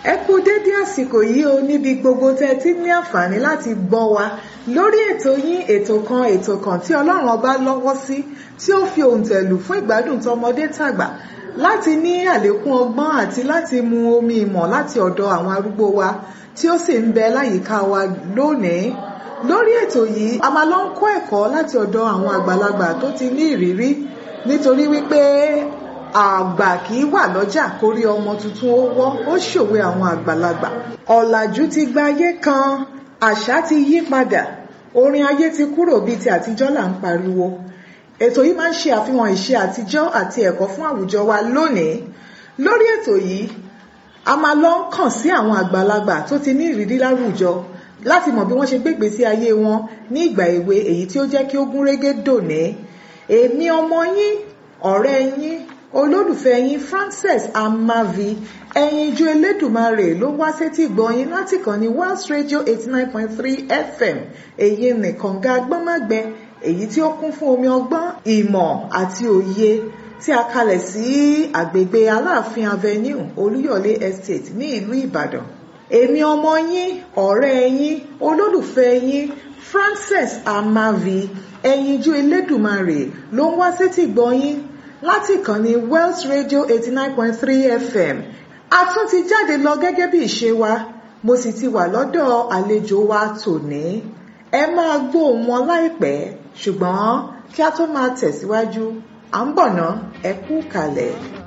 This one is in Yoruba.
ẹ kú dédé àsìkò yìí o níbi gbogbo tẹ́ ti ní àǹfààní láti gbọ́ wa lórí ètò yín ètò kan ètò kan tí ọlọ́run ọba lọ́wọ́ sí tí ó fi òǹtẹ̀lù fún ìgbádùn tọmọdé tàgbà láti ní àlékún ọgbọ́n àti láti mu omi ìmọ̀ láti ọ̀dọ̀ àwọn arúgbó wa tí ó sì ń bẹ láyìíká wa lónìí lórí ètò yìí a máa lọ ń kọ́ ẹ̀kọ́ láti ọ̀dọ̀ àwọn àgbàlagbà tó ti ní ìrírí nítorí wípé àgbà kì í wà lọ́jà kórí ọmọ tuntun ó wọ́ ó ṣòwe àwọn àgbàlagbà ọ̀làjú ti gba ayé kan àṣà ti yí padà orin ayé ti kúrò bíi ti àtijọ́ là ń pariwo ètò yìí máa ń ṣe àfihàn ìṣe àtijọ́ àti ẹ̀kọ́ fún àwùjọ wa lónìí lórí ètò yìí a máa lọ ń kàn sí àwọn àgbàlagbà tó ti ní ìrírí láwùjọ láti mọ̀ bí wọ́n ṣe gbégbé sí ayé wọn ní ìgbà èwe èyí tí ó jẹ́ kí ó gún régé dòní èmi ọmọ yín ọ̀rẹ́ yín olólùfẹ́ yín Frances Amavi ẹyinjú Elédùmarè ló wá sétí gbọ̀nyìn láti kàn ní Wells Radio eighty nine point three FM èyí nìkan ga gbọ́nmágbẹ èyí tí ó kún fún omi ọgbọ́n ìmọ̀ àti òye tí a kalẹ̀ sí àgbègbè Aláàfin Avenue Olúyọ̀lé Estate ní ìlú Ìbàdàn èmi ọmọ yín ọ̀rẹ́ yín olólùfẹ́ yín Frances Amavi ẹyinjú Elédùmarè ló ń wá sétí gbọ̀nyìn láti ìkànnì Wells Radio eighty nine point three FM a tún ti jáde lọ gẹ́gẹ́ bí ìṣe wa mo sì ti wà lọ́dọ̀ àlejò wa tòní ẹ máa gbóhùn wọn láìpẹ́ ṣùgbọ́n kí a tó máa tẹ̀síwájú à ń bọ̀ ná ẹ kú kalẹ̀.